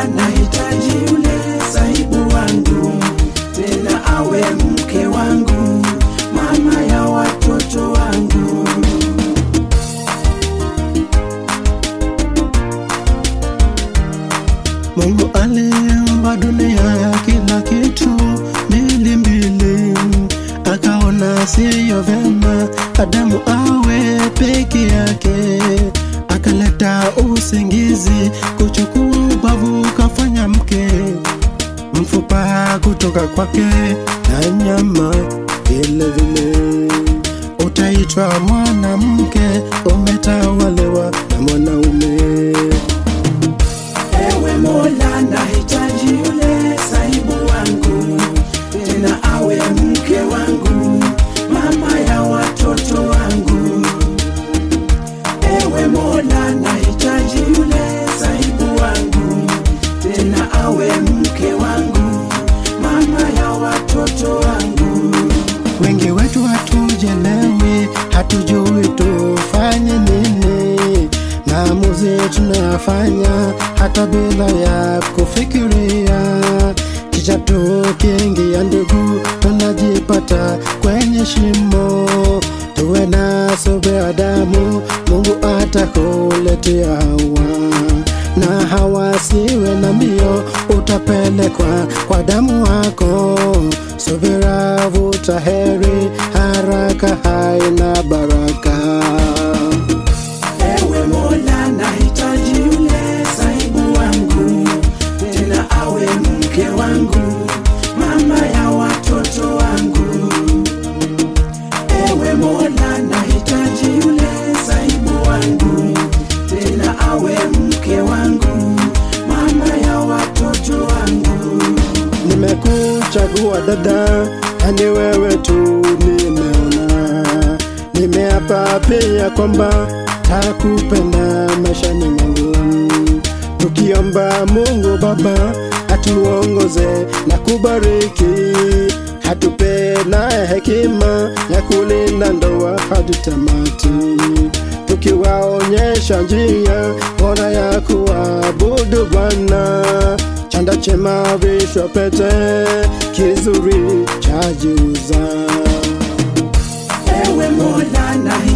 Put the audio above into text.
Mola, nahitaji yule sahibu wangu, tena awe mke wangu, mama ya watoto wangu. Mungu aliumba dunia kila kitu mbili mbili, akaona siyo vyema Adamu awe peke yake, akaleta usingizi, kuchukua ubavu kafanya mke, mfupa kutoka kwake na nyama vile vile. Utaitwa mwanamke, umetawaliwa na mwanaume. Ewe Mola, nahitaji yule sahibu wangu, tena awe mke wangu, mama ya watoto wangu. Ewe Mola, nahitaji yule sahibu wangu, tena awe mke wangu, mama ya watoto wangu. Wengi wetu hatujelewi, hatujui tufanye nini. Maamuzi tunayafanya hata bila ya kufikiria, kisha tukiingia ndugu, tunajipata kwenye shimo. Tuwe na subira damu, Mungu atakuletea hawa na hawasiwe na mbio, utapelekwa kwa damu wako. Subira vuta heri, haraka haina baraka. Ewe Mola, nahitaji yule sahibu wangu, tena awe mke wangu, mama ya watoto wangu. Ewe Mola, nahitaji yule sahibu wangu, tena awe mke wangu, mama ya watoto wangu. Nimekuchagua dada, yani wewe tu nimeona. Nimeapa pia kwamba takupenda maishani mwangu, tukiomba Mungu Baba atuongoze na kubariki, hatupe na hekima ya kulinda ndoa hadi tamati, tukiwaonyesha njia bora ya kuabudu Bwana chanda chema vishwa pete kizuri chajiuza. Ewe Mola, nahitaji